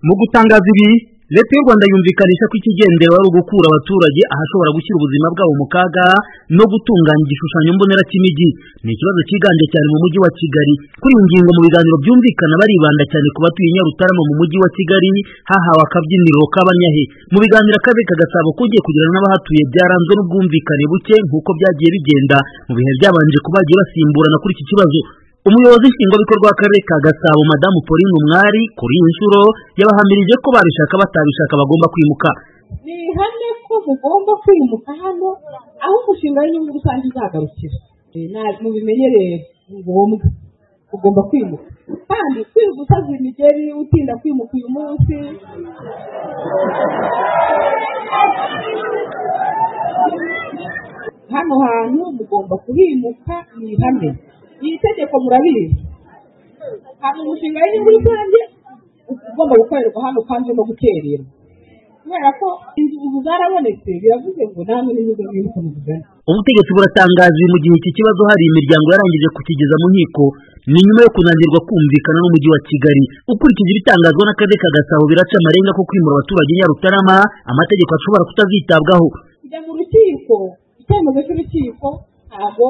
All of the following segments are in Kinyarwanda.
mu gutangaza ibi leta y'u rwanda yumvikanisha ko ikigendera ari ugukura abaturage ahashobora gushyira ubuzima bwabo mu kaga no gutunganya igishushanyo mbonera cy'imijyi ni ikibazo cyiganje cyane mu mujyi wa kigali kuri iyi ngingo mu biganiro byumvikana baribanda cyane ku batuye nyarutarama mu mujyi wa kigali hahawe akabyiniriro k'abanyahe mu biganiro akarere ka gasabo kugiye kugirana n'abahatuye byaranzwe n'ubwumvikane buke nk'uko byagiye bigenda mu bihe byabanje kuba bagiye basimburana kuri iki kibazo umuyobozi nshingwabikorwa w'akarere ka gasabo madamu pauline umwari kuri iyi nshuro yabahamirije ko babishaka batabishaka bagomba kwimuka ni ihame ko mugomba kwimuka hano aho umushinga w'inyungu rusange uzagarukira mubimenyereye ni ngombwa ugomba kwimuka kandi kwiga usaza imigeri utinda kwimuka uyu munsi hano hantu mugomba kuhimuka ni ihame iri tegeko murabizi hari umushinga w'inyungu rusange ugomba gukorerwa hano kandi no gukererwa kubera ko inzu zarabonetse biravuze ngo namwe n'inyungu z'inyungu mugana ubutegetsi buratangaje mu gihe iki kibazo hari imiryango yarangije kukigeza mu nkiko ni nyuma yo kunanirwa kumvikana n'umujyi wa kigali ukurikije ibitangazwa n'akarere ka gasabo biraca amarenga ko kwimura abaturage nyarutarama amategeko ashobora kutazitabwaho kujya mu rukiko icyemezo cy'urukiko ntabwo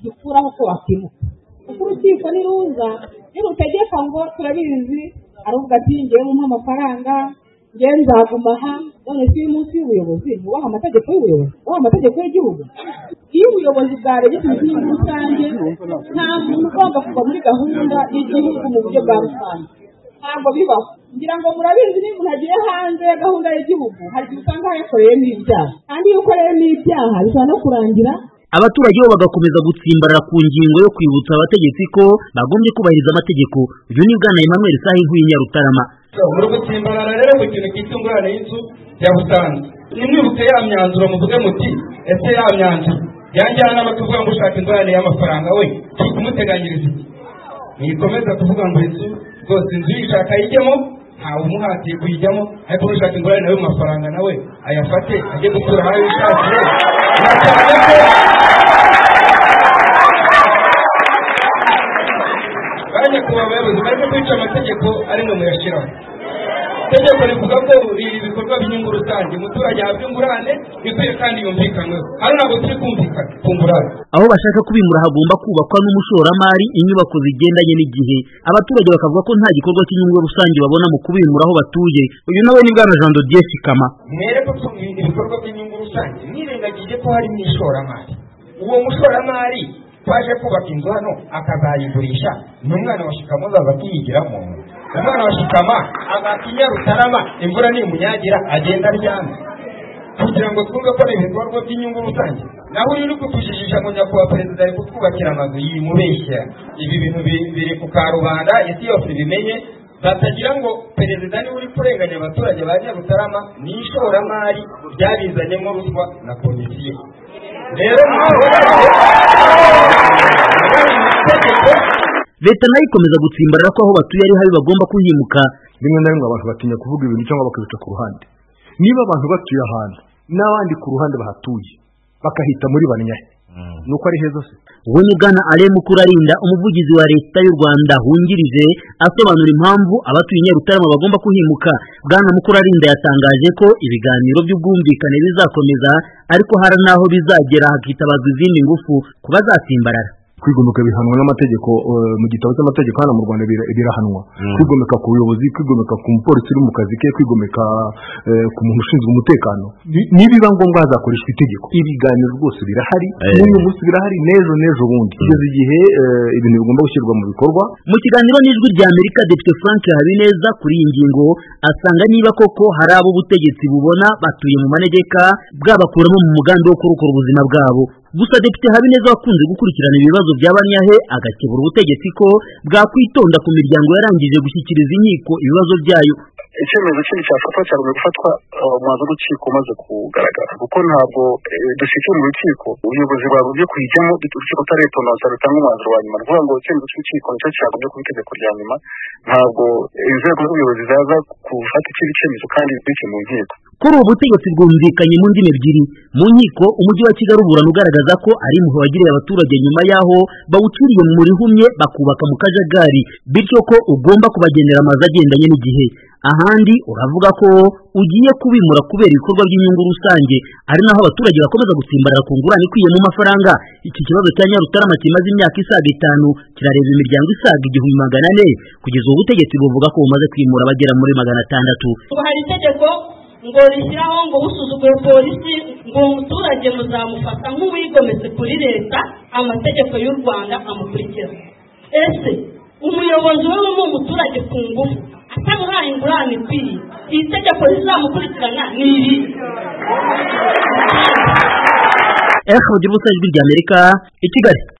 gikuraho ko wakimuka kuko urukiko niruza nirutegeka ngo turabizi aruvuga ati ngewe mumuhe amafaranga ngewe nzaguma aha none si munsi y'ubuyobozi nubaha amategeko y'ubuyobozi nubaha amategeko y'igihugu iyo ubuyobozi bwaregetse igihugu rusange nta muntu ugomba kuva muri gahunda y'igihugu mu buryo bwa rusange ntabwo bibaho ngira ngo murabizi niba umuntu agiye hanze ya gahunda y'igihugu hari igihe usanga yakoreyemo ibyaha kandi iyo ukoreyemo ibyaha bishobora no kurangira abaturage bo bagakomeza gutsimbarara ku ngingo yo kwibutsa abategetsi ko bagombye kubahiriza amategeko uyu ni bwana emmanuel sahihu y'inyarutarama muri gutsimbarara rero ku kintu cyitwa ingorane y'inzu ya busanza nimwibutse ya myanzuro muvuge muti ese ya myanzuro yanjyanama tuvuga ngo ushaka ingorane y'amafaranga we turi kumuteganyiriza mwikomeza kuvuga ngo inzu rwose inzu uyishaka ayijyemo ntawe umuhatiye kuyijyamo ariko n'ushaka ingorane nawe mu mafaranga nawe ayafate ajye gutura aho yishakiye banki ku bayobozi barimo kwica amategeko ari mwe muyashyiraho itegeko rivuga ko ibikorwa by'inyungu rusange umuturage ahabwa ingurane ikwiye kandi yumvikanweho hano ntabwo turi kumvikana ku ngurane aho bashaka kubimura hagomba kubakwa n'umushoramari inyubako zigendanye n'igihe abaturage bakavuga ko nta gikorwa cy'inyungu rusange babona mu kubimura aho batuye uyu nawe ni bwana jean dodier sikama mwereke ko ibikorwa by'inyungu rusange mwirengagije ko harimo ishoramari uwo mushoramari twaje kubaka inzu hano akazayigurisha ni umwana wa shikama uzaza akiyigiramo umwana wa shikama agakinya rutarama imvura nimunyagira agenda aryamye kugira ngo twumve ko ari ibikorwa by'inyungu rusange naho uri kutujijisha ngo nyakubahwa perezida ari kutwubakira amazu yimubeshya ibi bintu biri ku karubanda isi yose ibimenye batagira ngo perezida niwe uri kurenganya abaturage ba nyarutarama ni ishoramari ryabizanyemo ruswa na komisiyo rero leta nayo ikomeza gutsimbarara ko aho batuye ari habi bagomba kuhimuka rimwe na rimwe abantu batinya kuvuga ibintu cyangwa bakabica ku ruhande niba abantu batuye ahantu n'abandi ku ruhande bahatuye bakahita muri banyahe nuko ari heza se we ni bwana ale mukurarinda umuvugizi wa leta y'u rwanda wungirije asobanura impamvu abatuye nyarutarama bagomba kuhimuka bwana mukurarinda yatangaje ko ibiganiro by'ubwumvikane bizakomeza ariko hari n'aho bizagera hakitabazwa izindi ngufu ku bazatsimbarara kwigomeka bihanwa n'amategeko mu gitabo cy'amategeko hano mu rwanda birahanwa kwigomeka ku buyobozi kwigomeka ku mupolisi uri mu kazi ke kwigomeka ku muntu ushinzwe umutekano nibiba ngombwa hazakoreshwa itegeko ibiganiro rwose birahari n'uyu munsi birahari n'ejo n'ejo bundi kugeza igihe ibintu bigomba gushyirwa mu bikorwa mu kiganiro n'ijwi rya amerika depite frank habineza kuri iyi ngingo asanga niba koko hari abo ubutegetsi bubona batuye mu manegeka bwabakuramo mu mugambi wo kurokora ubuzima bwabo gusa depite habineza wakunze gukurikirana ibibazo bya banyahe agakebura ubutegetsi ko bwakwitonda ku miryango yarangije gushyikiriza inkiko ibibazo byayo icyemezo kindi cyafatwa cyagomba gufatwa umwanzuro w'urukiko umaze kugaragara kuko ntabwo dushyikira urukiko ubuyobozi bwagombye kuyijyamo urukiko utaretononsa rutanga umwanzuro wa nyuma ni ukuvuga ngo icyemezo cy'urukiko nicyo cyagombye kuba itegeko rya nyuma ntabwo inzego z'ubuyobozi zaza gufata ikindi cyemezo kandi biturutse mu nkiko kuri ubu butegetsi bwumvikanye mu ndimi ebyiri mu nkiko umujyi wa kigali uburana ugaragaza ko ari impuhwe wagiriye abaturage nyuma y'aho bawucuriye mu rihumye bakubaka mu kajagari bityo ko ugomba kubagendera amazu agendanye n'igihe ahandi uravuga ko ugiye kubimura kubera ibikorwa by'inyungu rusange ari naho abaturage bakomeza gusimbarara ku ngurane ikwiye mu mafaranga iki kibazo cya nyarutarama kimaze imyaka isaga itanu kirareba imiryango isaga igihumbi magana ane kugeza ubu butegetsi buvuga ko bumaze kwimura abagera muri magana atandatu ubu hari itegeko ngo rishyiraho ngo usuzugure polisi ngo umuturage muzamufata nk'uwigometse kuri leta amategeko y'u rwanda amukurikiza ese umuyobozi we ni umuturage ku ngufu atamuhaye ingurane ikwiriye iri tegeko rizamukurikirana ni iri efuperi y'ubusajwi ry'amerika i kigali